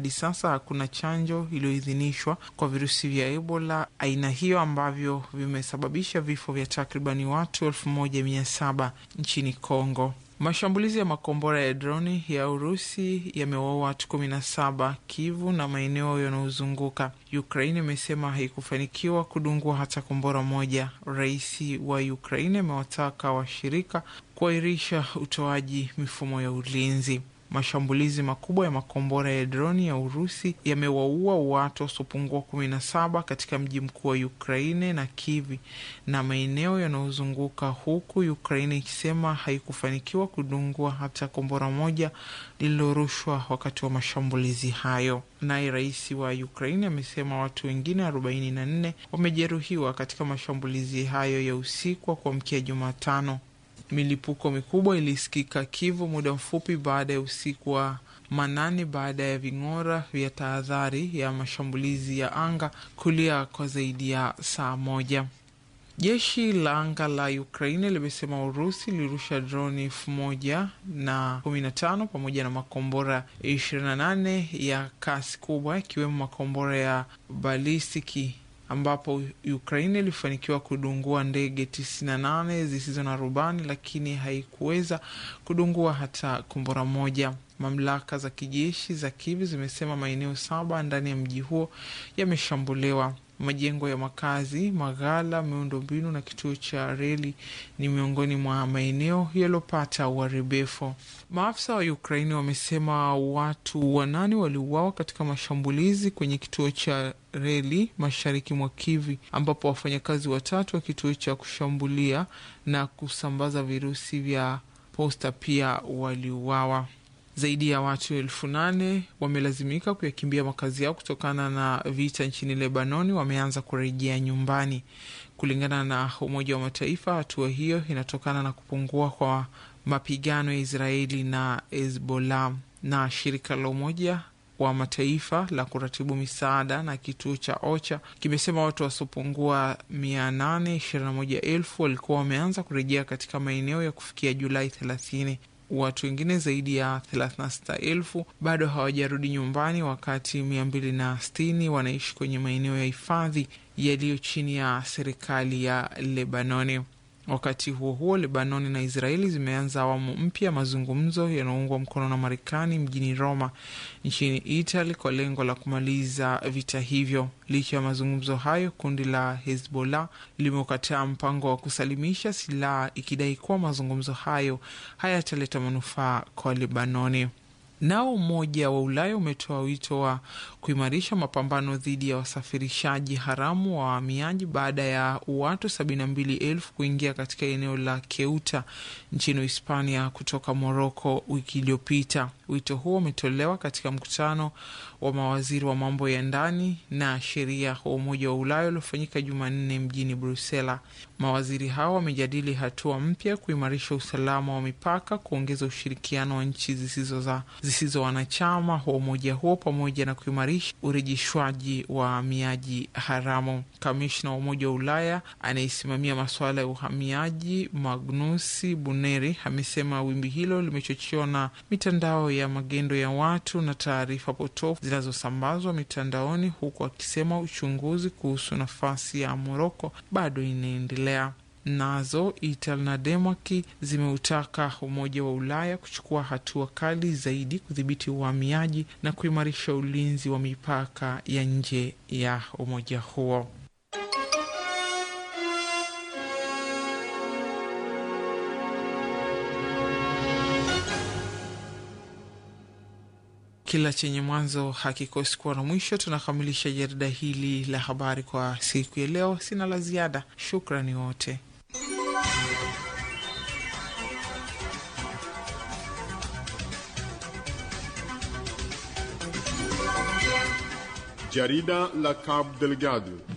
hadi sasa hakuna chanjo iliyoidhinishwa kwa virusi vya Ebola aina hiyo ambavyo vimesababisha vifo vya takribani watu elfu moja mia saba nchini Kongo. Mashambulizi ya makombora ya droni ya Urusi yamewaua watu kumi na saba Kivu na maeneo yanayozunguka. Ukraine imesema haikufanikiwa kudungua hata kombora moja. Rais wa Ukraine amewataka washirika kuahirisha utoaji mifumo ya ulinzi. Mashambulizi makubwa ya makombora ya droni ya Urusi yamewaua watu wasiopungua kumi na saba katika mji mkuu wa Ukraine na Kivi na maeneo yanayozunguka, huku Ukraine ikisema haikufanikiwa kudungua hata kombora moja lililorushwa wakati wa mashambulizi hayo. Naye rais wa Ukraine amesema watu wengine arobaini na nne wamejeruhiwa katika mashambulizi hayo ya usiku wa kuamkia Jumatano. Milipuko mikubwa ilisikika Kivu muda mfupi baada ya usiku wa manane baada ya ving'ora vya tahadhari ya mashambulizi ya anga kulia kwa zaidi ya saa moja. Jeshi la anga la Ukraine limesema Urusi ilirusha droni elfu moja na kumi na tano pamoja na makombora ishirini na nane ya kasi kubwa ikiwemo makombora ya balistiki ambapo Ukraine ilifanikiwa kudungua ndege 98 zisizo na rubani lakini haikuweza kudungua hata kombora moja. Mamlaka za kijeshi za Kiev zimesema maeneo saba ndani ya mji huo yameshambuliwa. Majengo ya makazi, maghala, miundombinu na kituo cha reli ni miongoni mwa maeneo yaliyopata uharibifu. Maafisa wa Ukraini wamesema watu wanane waliuawa katika mashambulizi kwenye kituo cha reli mashariki mwa Kivi, ambapo wafanyakazi watatu wa kituo cha kushambulia na kusambaza virusi vya posta pia waliuawa. Zaidi ya watu elfu nane wamelazimika kuyakimbia makazi yao kutokana na vita nchini Lebanoni, wameanza kurejea nyumbani. Kulingana na Umoja wa Mataifa, hatua hiyo inatokana na kupungua kwa mapigano ya Israeli na Hezbollah. Na shirika la Umoja wa Mataifa la kuratibu misaada na kituo cha OCHA kimesema watu wasiopungua mia nane ishirini na moja elfu walikuwa wameanza kurejea katika maeneo ya kufikia Julai thelathini. Watu wengine zaidi ya 36,000 bado hawajarudi nyumbani, wakati 260 wanaishi kwenye maeneo ya hifadhi yaliyo chini ya serikali ya Lebanoni. Wakati huo huo, Lebanoni na Israeli zimeanza awamu mpya ya mazungumzo yanayoungwa mkono na Marekani mjini Roma nchini Italy kwa lengo la kumaliza vita hivyo. Licha ya mazungumzo hayo, kundi la Hezbollah limeukataa mpango wa kusalimisha silaha ikidai kuwa mazungumzo hayo hayataleta manufaa kwa Lebanoni. Nao Umoja wa Ulaya umetoa wito wa kuimarisha mapambano dhidi ya wasafirishaji haramu wa wahamiaji baada ya watu sabini na mbili elfu kuingia katika eneo la Keuta nchini Hispania kutoka Moroko wiki iliyopita. Wito huo umetolewa katika mkutano wa mawaziri wa mambo ya ndani na sheria wa Umoja wa Ulaya uliofanyika Jumanne mjini Brusela. Mawaziri hao wamejadili hatua mpya kuimarisha usalama wa mipaka, kuongeza ushirikiano wa nchi zisizo za zisizo wanachama wa umoja huo pamoja na kuimarisha urejeshwaji wa wahamiaji haramu. Kamishna wa Umoja wa Ulaya anayesimamia masuala ya uhamiaji Magnusi Buneri amesema wimbi hilo limechochewa na mitandao ya magendo ya watu na taarifa potofu zinazosambazwa mitandaoni, huku akisema uchunguzi kuhusu nafasi ya Moroko bado inaendelea. Nazo Italy na Denmark zimeutaka Umoja wa Ulaya kuchukua hatua kali zaidi kudhibiti uhamiaji na kuimarisha ulinzi wa mipaka ya nje ya umoja huo. Kila chenye mwanzo hakikosi kuwa na mwisho. Tunakamilisha jarida hili la habari kwa siku ya leo. Sina la ziada. Shukrani wote. Jarida la Cabo Delgado